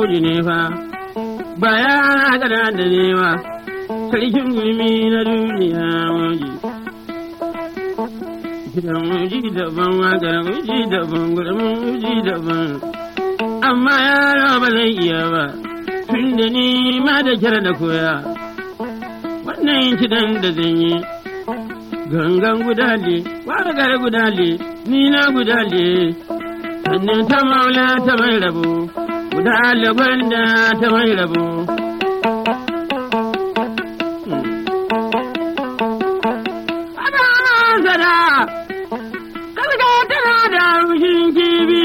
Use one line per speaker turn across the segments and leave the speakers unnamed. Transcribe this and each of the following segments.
namiji ne fa ba ya gada da nema sarkin gulmi na duniya moji gidan muji daban wagar muji daban gudun muji daban amma yaro ba zai iya ba tun da ni ma da kyar da koya wannan kidan da zan yi gangan gudale wagar gudale ni na gudale sannan ta maula ta mai rabo gudale gwanda ta mai rabo sada kalga tana da rushin kibi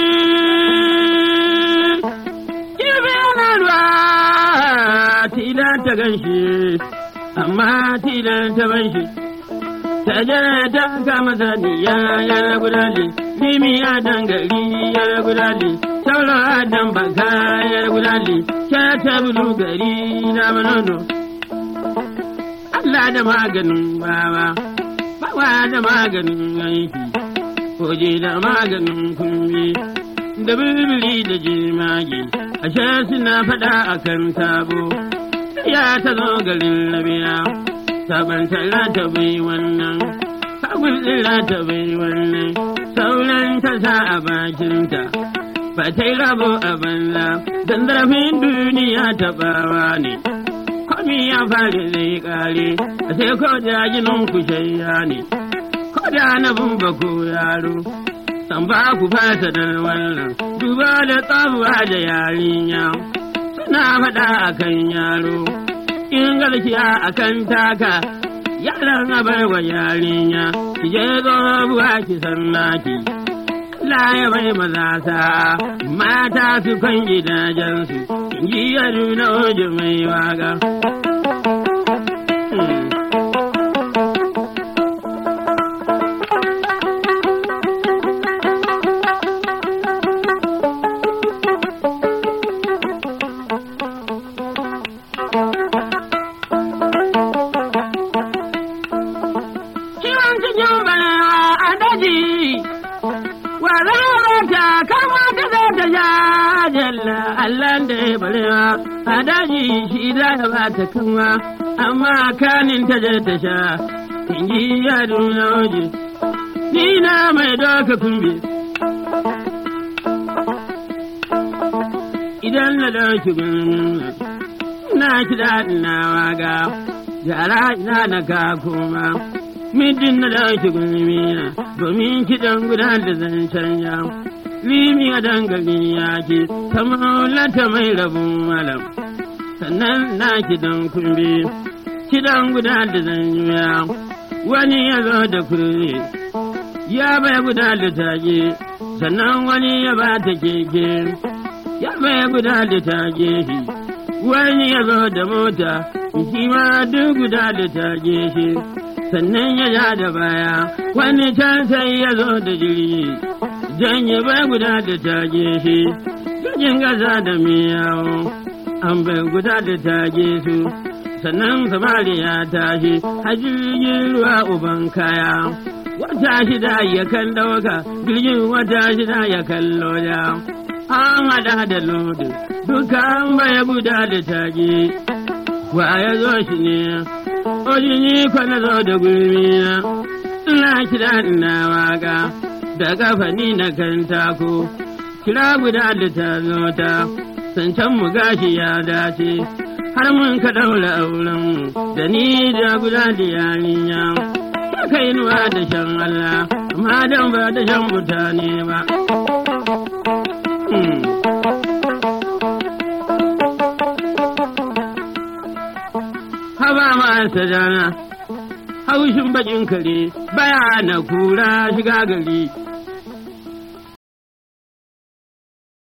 kibi yana ruwa tilan ta ganshi amma tilan ta banshi ta jana ta kama saniya ya gudale limi ya dangari ya gudale sauran adam baka ya gudale sha ta bulu gari na manono Allah da maganin bawa bawa da maganin aiki koje da maganin kumbi da bibili da jimage ashe suna faɗa akan sabo ya ta zo garin labiya sabon talla ta bai wannan sabon tsira ta bai wannan sauran ta sa a bakinta ba ta yi rabo a banza don zarafin duniya ta bawa ne komi ya fara zai kare a sai ko da ginin ku shayya ne ko da na bumba ko yaro san ba ku fasa da wannan duba da tsabuwa da yarinya suna faɗa akan yaro in garkiya akan taka yaran abar wa yarinya ki je buwa ki san naki Allah ya bai maza sa mata su kan gidajensu in ji yaro na oji mai waga. Ciwon cikin balewa a daji, wa ta kama ta zai ta sha jalla Allah da ya balewa a daji shi za ya ba ta kama, amma kanin ta je ta sha, in ji yadu na waje, ni na mai doka kumbe. Idan na dauki gulmin na ki daɗin na waga, yara ina na ka koma. Midin na dauki gulmina domin kiɗan guda da zancen ya. Limi a dangali ya ke, ta maulata mai rabin malam. Sannan na kiɗan kumbi, kiɗan guda da zanya. Wani ya zo da kurre, ya bai guda da tage, sannan wani ya ba ta keke, ya bai guda da tage shi. Wani ya zo da mota, shi ma duk guda da tage shi. sannan ya ja da baya wani can sai ya zo da jirgi jan ya bai guda da tage shi jirgin gaza da miyawo an bai guda da tage su sannan samari ya tashi a jirgin ruwa uban kaya wata shida ya kan dauka jirgin wata shida ya kan loya an hada da lodin dukan bai guda da tage wa ya zo shi ne Oji ni kwana zo da gulmina, ina kira ina waka, da kafa ni na kan tako, kira guda da ta zo ta, sancan mu gashi ya dace, har mun ka daura auren da ni da guda da yarinya. Kai nuwa da shan Allah, amma dan ba da shan mutane ba. haba masa jana haushin bakin kare baya na kura shiga gari